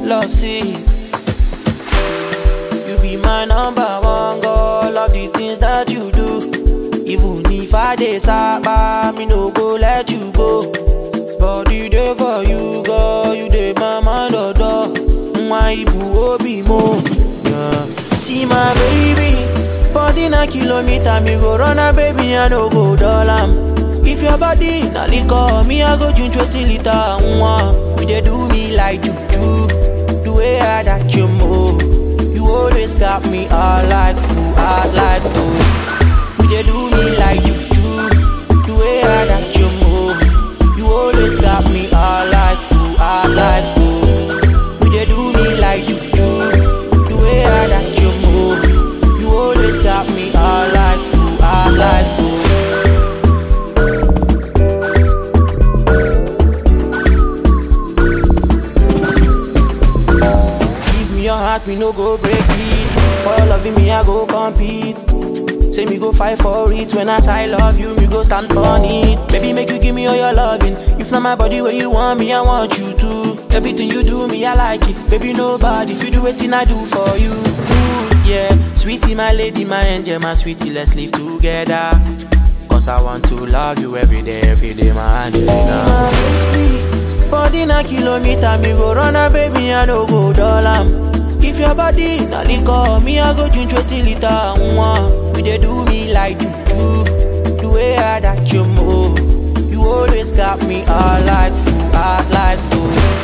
love sick. You be my number one girl, love the things that you do. Even if I dey sapa, me no go let you go. Body dey for you, girl, you dey my mind odo. Nwa ibu obi mo. Yeah. See my baby, body na kilometer, me go run a baby, I no go dull am. If your body na liquor, me I go drink twenty liter. Nwa, you dey do me like juju, the way I that you move. You always got me all like fool, all like fool. You dey do me like juju, the way I that you move. You always got me all like fool, all like fool. You dey do me like juju, the way I that you move. You always got me all like fool, all like fool. Give me your heart, me no go break it. For your loving me, I go compete. Say me go fight for it. When I say I love you, me go stand on it. Baby, make you give me all your loving. If not my body where you want me, I want you to. Everything you do, me I like it. Baby, nobody if you do anything I do for you. Ooh, yeah, sweetie, my lady, my angel, my sweetie, let's live together. Cause I want to love you every day, every day, my angel. See my baby, body na kilometer, me go run a baby, I no go dull am. If your body na liquor, me I go drink twenty liter. Nwa, you dey do me like juju, the way I that you move. You always got me all like fool, all like fool.